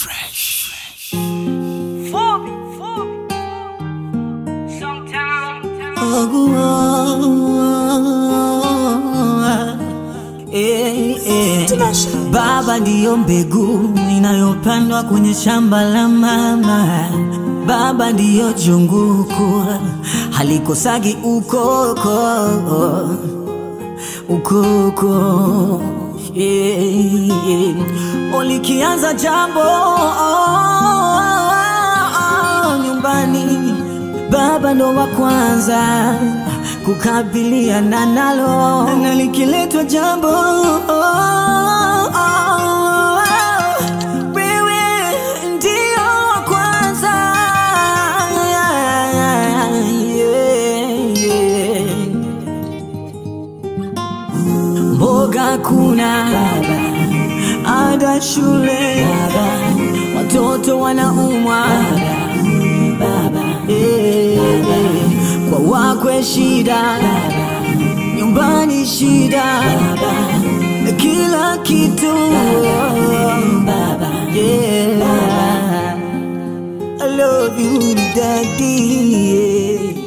Fresh. Fubi, Fubi. Sometimes. Eh, eh. Baba ndiyo mbegu inayopandwa kwenye shamba la mama. Baba ndiyo junguku halikosagi ukoko ukoko yeah, yeah. Ulikianza jambo nyumbani, baba ndo wa kwanza kukabiliana nalo, na likiletwa jambo wewe ndio wa kwanza yeah, yeah. Mboga kuna ada shule watoto wanaumwa Eh, eh. kwa wakwe shida nyumbani shida kila kitu yeah. I love you daddy yeah.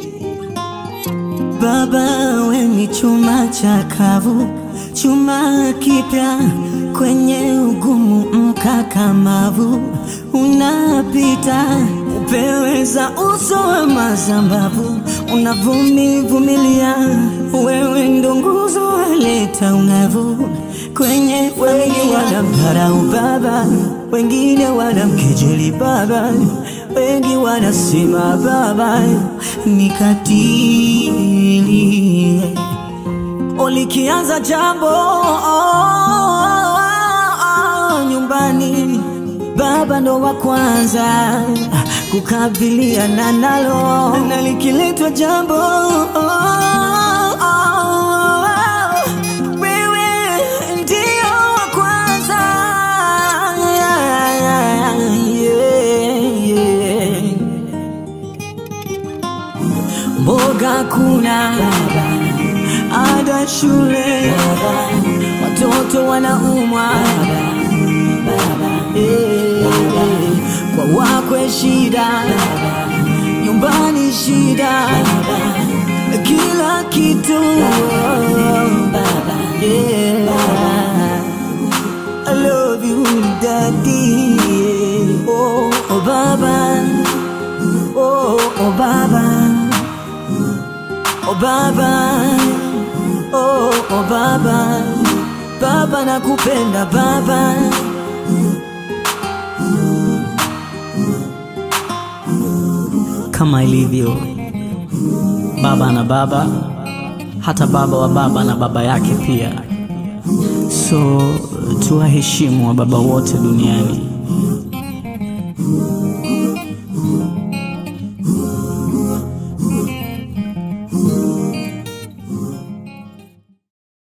Baba we ni chuma chakavu, chuma kipya kwenye ugumu mkakamavu, unapita upeweza uso wa mazambavu, unavumivumilia, wewe ndo nguzo waleta ungavu kwenye wengi wanamdharau baba, wengine wanamkejeli baba, wengi wanasema baba ni katili. Ulikianza jambo nyumbani, baba ndo wa kwanza kukabiliana nalo, na likiletwa jambo wewe ndio wa kwanza yeah, yeah. Mboga kuna ada shule watoto wanaumwa Eh, kwa wakwe shida nyumbani shida kila kitu yeah. I love you daddy oh, oh baba oh, oh baba oh baba oh, oh baba baba nakupenda baba kama ilivyo baba na baba hata baba wa baba na baba yake pia so tuwaheshimu wa baba wote duniani